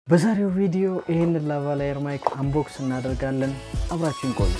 በዛሬው ቪዲዮ ይህንን ላቫላየር ማይክ አንቦክስ እናደርጋለን። አብራችን ቆዩ።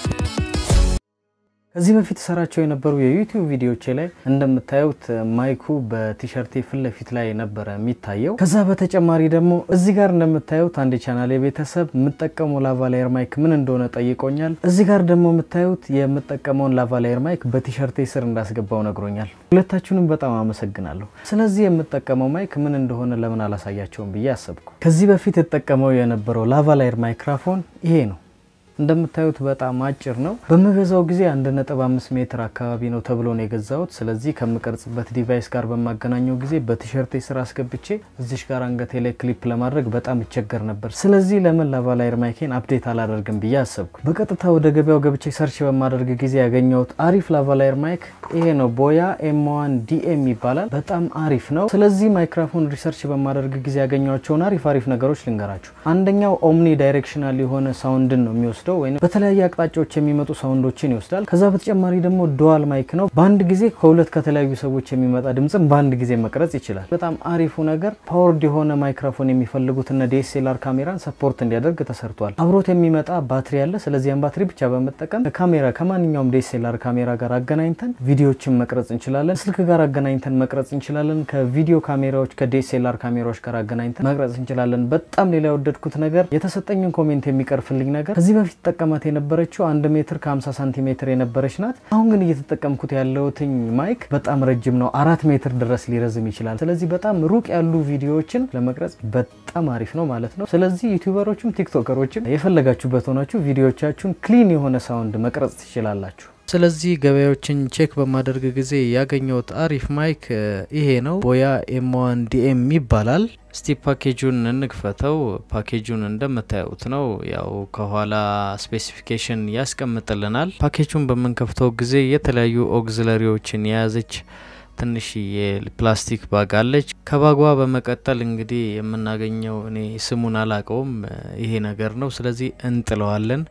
ከዚህ በፊት ሰራቸው የነበሩ የዩቲዩብ ቪዲዮቼ ላይ እንደምታዩት ማይኩ በቲሸርቴ ፊት ለፊት ላይ ነበረ የሚታየው። ከዛ በተጨማሪ ደግሞ እዚህ ጋር እንደምታዩት አንድ የቻናል የቤተሰብ የምጠቀመው ላቫላየር ማይክ ምን እንደሆነ ጠይቆኛል። እዚህ ጋር ደግሞ የምታዩት የምጠቀመውን ላቫላየር ማይክ በቲሸርቴ ስር እንዳስገባው ነግሮኛል። ሁለታችሁንም በጣም አመሰግናለሁ። ስለዚህ የምጠቀመው ማይክ ምን እንደሆነ ለምን አላሳያቸውም ብዬ አሰብኩ። ከዚህ በፊት የጠቀመው የነበረው ላቫላየር ማይክራፎን ይሄ ነው። እንደምታዩት በጣም አጭር ነው። በምገዛው ጊዜ 1.5 ሜትር አካባቢ ነው ተብሎ ነው የገዛሁት። ስለዚህ ከምቀርጽበት ዲቫይስ ጋር በማገናኘው ጊዜ በቲሸርቴ ስር አስገብቼ እዚሽ ጋር አንገቴ ላይ ክሊፕ ለማድረግ በጣም እቸገር ነበር። ስለዚህ ለምን ላቫላየር ማይኬን አፕዴት አላደርግም ብዬ አሰብኩ። በቀጥታ ወደ ገበያው ገብቼ ሰርች በማደርግ ጊዜ ያገኘሁት አሪፍ ላቫላየር ማይክ ይሄ ነው። ቦያ ኤም1 ዲኤም ይባላል። በጣም አሪፍ ነው። ስለዚህ ማይክራፎን ሪሰርች በማደርግ ጊዜ ያገኘኋቸውን አሪፍ አሪፍ ነገሮች ልንገራችሁ። አንደኛው ኦምኒ ዳይሬክሽናል የሆነ ሳውንድን ነው የሚወስደው ወይም በተለያየ አቅጣጫዎች የሚመጡ ሳውንዶችን ይወስዳል። ከዛ በተጨማሪ ደግሞ ዱዋል ማይክ ነው። በአንድ ጊዜ ከሁለት ከተለያዩ ሰዎች የሚመጣ ድምፅም በአንድ ጊዜ መቅረጽ ይችላል። በጣም አሪፉ ነገር ፓወርድ የሆነ ማይክሮፎን የሚፈልጉት እነ ዲኤስኤልአር ካሜራን ሰፖርት እንዲያደርግ ተሰርቷል። አብሮት የሚመጣ ባትሪ አለ። ስለዚህ ያን ባትሪ ብቻ በመጠቀም ከካሜራ ከማንኛውም ዲኤስኤልአር ካሜራ ጋር አገናኝተን ቪዲዮችን መቅረጽ እንችላለን። ስልክ ጋር አገናኝተን መቅረጽ እንችላለን። ከቪዲዮ ካሜራዎች ከዲኤስኤልአር ካሜራዎች ጋር አገናኝተን መቅረጽ እንችላለን። በጣም ሌላ የወደድኩት ነገር የተሰጠኝን ኮሜንት የሚቀርፍልኝ ነገር ከዚህ በፊት ጠቀማት የነበረችው አንድ ሜትር ከ50 ሳንቲሜትር የነበረች ናት። አሁን ግን እየተጠቀምኩት ያለውትኝ ማይክ በጣም ረጅም ነው። አራት ሜትር ድረስ ሊረዝም ይችላል። ስለዚህ በጣም ሩቅ ያሉ ቪዲዮዎችን ለመቅረጽ በጣም አሪፍ ነው ማለት ነው። ስለዚህ ዩቲዩበሮችም ቲክቶከሮችም የፈለጋችሁበት ሆናችሁ ቪዲዮዎቻችሁን ክሊን የሆነ ሳውንድ መቅረጽ ትችላላችሁ። ስለዚህ ገበያዎችን ቼክ በማደርግ ጊዜ ያገኘሁት አሪፍ ማይክ ይሄ ነው። ቦያ ኤም1 ዲኤም ይባላል። እስቲ ፓኬጁን እንክፈተው። ፓኬጁን እንደምታዩት ነው። ያው ከኋላ ስፔሲፊኬሽን ያስቀምጥልናል። ፓኬጁን በምንከፍተው ጊዜ የተለያዩ ኦግዚለሪዎችን የያዘች ትንሽ የፕላስቲክ ባግ አለች። ከባጓ በመቀጠል እንግዲህ የምናገኘው እኔ ስሙን አላቀውም ይሄ ነገር ነው። ስለዚህ እንጥለዋለን።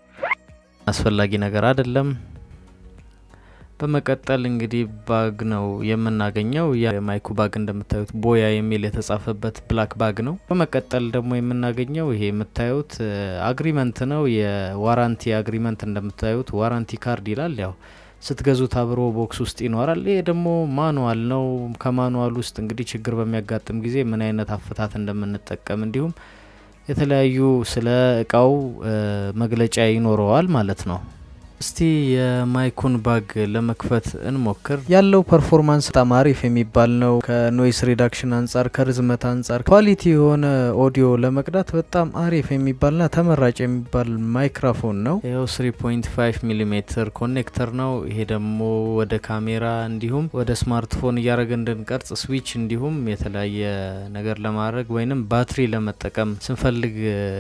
አስፈላጊ ነገር አይደለም። በመቀጠል እንግዲህ ባግ ነው የምናገኘው። የማይኩ ባግ እንደምታዩት ቦያ የሚል የተጻፈበት ብላክ ባግ ነው። በመቀጠል ደግሞ የምናገኘው ይሄ የምታዩት አግሪመንት ነው። የዋራንቲ አግሪመንት እንደምታዩት ዋራንቲ ካርድ ይላል። ያው ስትገዙት አብሮ ቦክስ ውስጥ ይኖራል። ይሄ ደግሞ ማኑዋል ነው። ከማኑዋል ውስጥ እንግዲህ ችግር በሚያጋጥም ጊዜ ምን አይነት አፈታት እንደምንጠቀም እንዲሁም የተለያዩ ስለ እቃው መግለጫ ይኖረዋል ማለት ነው። እስቲ የማይኩን ባግ ለመክፈት እንሞክር። ያለው ፐርፎርማንስ በጣም አሪፍ የሚባል ነው። ከኖይስ ሪዳክሽን አንጻር፣ ከርዝመት አንጻር ኳሊቲ የሆነ ኦዲዮ ለመቅዳት በጣም አሪፍ የሚባልና ተመራጭ የሚባል ማይክራፎን ነው። ይኸው 3.5 ሚሊ ሜትር ኮኔክተር ነው። ይሄ ደግሞ ወደ ካሜራ እንዲሁም ወደ ስማርትፎን እያደረገ እንድንቀርጽ ስዊች እንዲሁም የተለያየ ነገር ለማድረግ ወይንም ባትሪ ለመጠቀም ስንፈልግ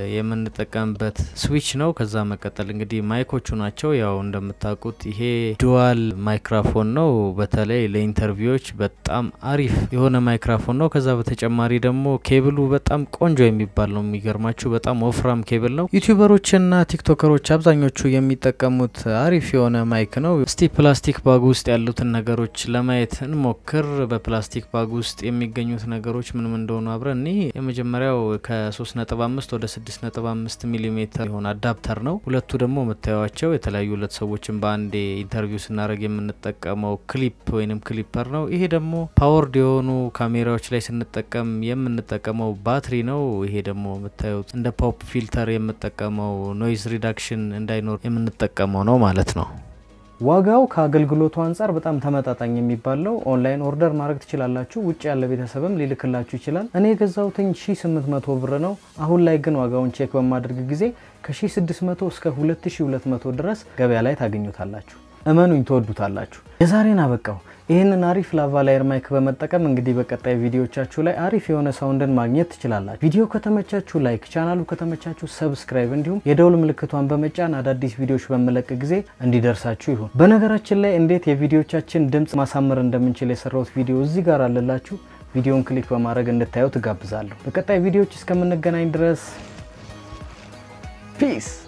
የምንጠቀምበት ስዊች ነው። ከዛ መቀጠል እንግዲህ ማይኮቹ ናቸው። ያው እንደምታውቁት ይሄ ዱዋል ማይክራፎን ነው። በተለይ ለኢንተርቪዎች በጣም አሪፍ የሆነ ማይክራፎን ነው። ከዛ በተጨማሪ ደግሞ ኬብሉ በጣም ቆንጆ የሚባል ነው። የሚገርማችሁ በጣም ወፍራም ኬብል ነው። ዩቲዩበሮችና ቲክቶከሮች አብዛኞቹ የሚጠቀሙት አሪፍ የሆነ ማይክ ነው። እስቲ ፕላስቲክ ባግ ውስጥ ያሉትን ነገሮች ለማየት እንሞክር። በፕላስቲክ ባግ ውስጥ የሚገኙት ነገሮች ምንም እንደሆኑ አብረን እኔ የመጀመሪያው ከ3.5 ወደ 6.5 ሚሊ ሜትር የሆነ አዳፕተር ነው። ሁለቱ ደግሞ የምታዩቸው የተለያዩ ሁለት ሰዎችን በአንዴ ኢንተርቪው ስናደርግ የምንጠቀመው ክሊፕ ወይንም ክሊፐር ነው። ይሄ ደግሞ ፓወርድ የሆኑ ካሜራዎች ላይ ስንጠቀም የምንጠቀመው ባትሪ ነው። ይሄ ደግሞ የምታዩት እንደ ፖፕ ፊልተር የምጠቀመው ኖይዝ ሪዳክሽን እንዳይኖር የምንጠቀመው ነው ማለት ነው። ዋጋው ከአገልግሎቱ አንጻር በጣም ተመጣጣኝ የሚባል ነው። ኦንላይን ኦርደር ማድረግ ትችላላችሁ። ውጭ ያለ ቤተሰብም ሊልክላችሁ ይችላል። እኔ የገዛሁትኝ 1800 ብር ነው። አሁን ላይ ግን ዋጋውን ቼክ በማድረግ ጊዜ ከ1600 እስከ 2200 ድረስ ገበያ ላይ ታገኙታላችሁ። እመኑኝ ትወዱታላችሁ። የዛሬን አበቃው። ይህንን አሪፍ ላቫላየር ማይክ በመጠቀም እንግዲህ በቀጣይ ቪዲዮቻችሁ ላይ አሪፍ የሆነ ሳውንድን ማግኘት ትችላላችሁ። ቪዲዮ ከተመቻችሁ ላይክ፣ ቻናሉ ከተመቻችሁ ሰብስክራይብ፣ እንዲሁም የደውል ምልክቷን በመጫን አዳዲስ ቪዲዮዎች በመለቅ ጊዜ እንዲደርሳችሁ ይሁን። በነገራችን ላይ እንዴት የቪዲዮቻችን ድምፅ ማሳመር እንደምንችል የሰራሁት ቪዲዮ እዚህ ጋር አለላችሁ። ቪዲዮን ክሊክ በማድረግ እንድታዩት እጋብዛለሁ። በቀጣይ ቪዲዮዎች እስከምንገናኝ ድረስ ፒስ